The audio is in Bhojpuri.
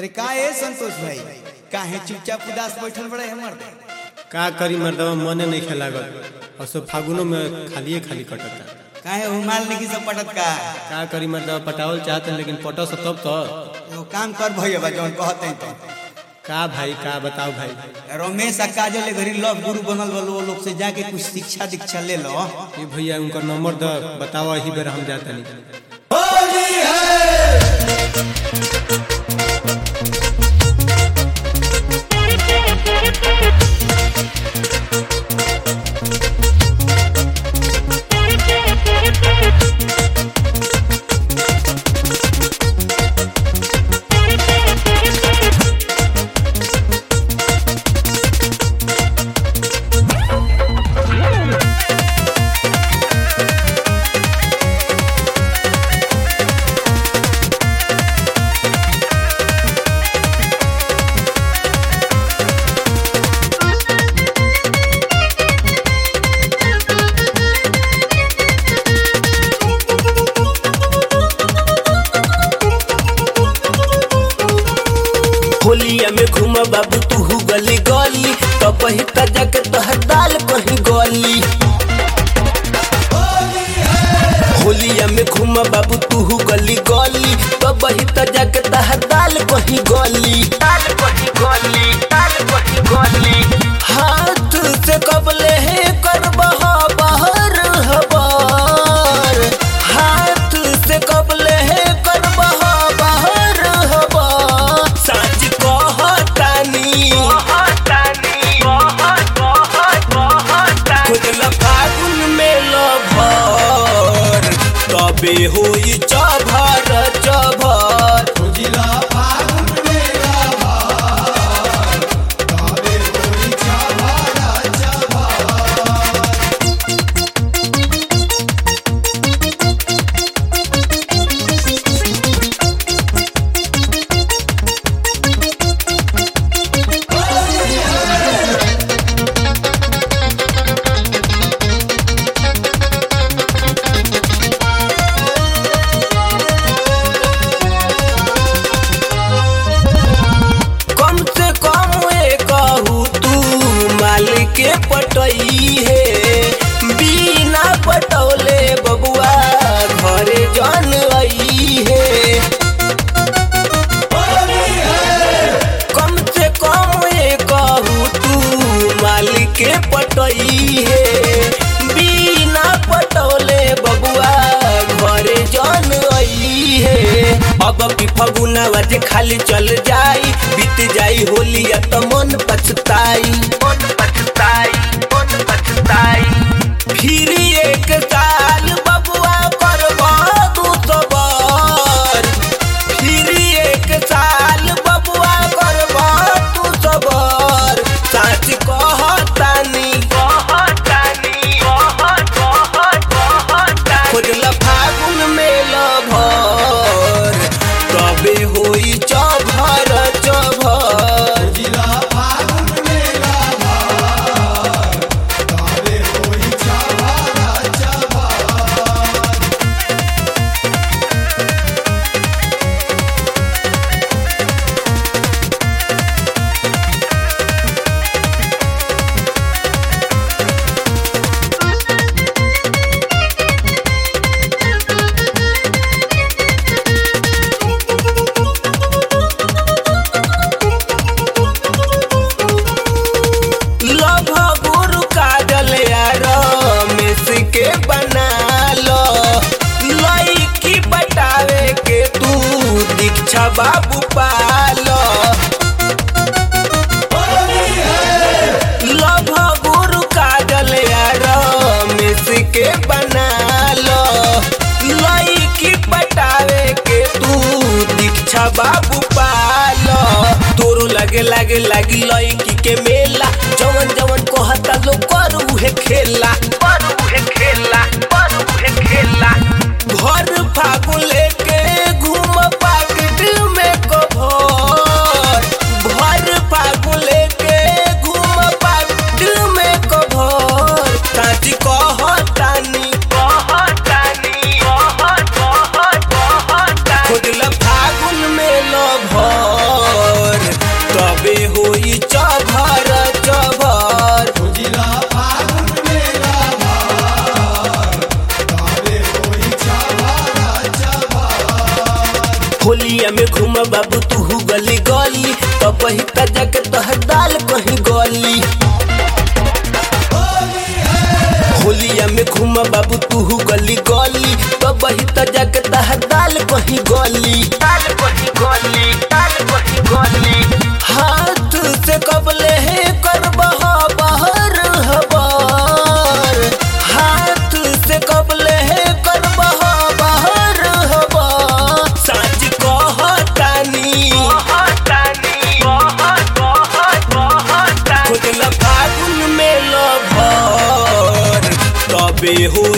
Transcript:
अरे का है संतोष भाई काहे चुपचाप उदास बैठल बड़े हमर का करी मर्दवा मने नहीं खेलागल और सब फागुनों में खालिए खाली कटता काहे हुमाल नहीं सब पटत का का करी मर्दवा पटावल चाहते हैं लेकिन पटो से तब तो एगो काम कर भैया जौन कहते हैं तो का भाई का बताओ भाई रमेश आ काजल ए घरी लव गुरु बनल बलो वो लोग से जाके कुछ शिक्षा दीक्षा ले लो ये भैया उनका नंबर द बताओ यही बेर हम जाता नहीं होलिया में घूम बाबू तू गली गली तो कहीं तजा के तोहर दाल कहीं गली होलिया में घूम बाबू तू गली गली तो बही तजा के तोहर दाल कहीं गली दाल कहीं गली दाल कहीं गली हाथ से कबले है कर बहा बहर हबार हाथ से कबले है कर बहा बहर हबार साँझ कहतानी खुदला फागुन में लभर तबे होई चभर चभर कम से कम ए कहू तू मालिक के पटई है बिना पटौले बबुआ घरे जन आई है कम से कम ए कहू तू मालिक के पटई है बिना पटौले बबुआ घरे जन आई है अब की फगुनावा जे खाली चल जाई बीत जाई होलिया तो मन पछताई मन पछताई मन पछताई फिर एक साल बबुआ करबा दू सबर फिर एक साल बबुआ करबा तू सबर साच कहतानी कहतानी खोजला फागुन में लभर तबे होई चभर चभर लभ गुरु काजल यार मेस के बना लो लईकी बटावे के तू दीक्षा बाबू पालो लभ गुरु काजल यार मेस के बना लो लईकी बटावे के तू दीक्षा बाबू पालो तोरो लगे लगे लगी लईकी के मेला जवन जवन कहता लो कर उहे खेला कर उहे खेला कर उहे खेला घर फागुन लेके घूम पाकिट में कभर घर फागुन लेके घूम पाकिट में कभर साची कहतानी कहतानी कहत कहत कहत खोजला फागुन में लभर घूम बाबू तू गली गली तब ही तजा के तोहर दाल कहीं गली होलिया में घूम बाबू तू गली गली तब ही तजा के तोहर दाल कहीं गली दाल कहीं गली दाल कहीं गली हाथ से कबले है कर बहा बहर हबार हाथ से कबले है कर बहा बहर हबार साच कहतानी खुदला फागुन में लभर तबे हो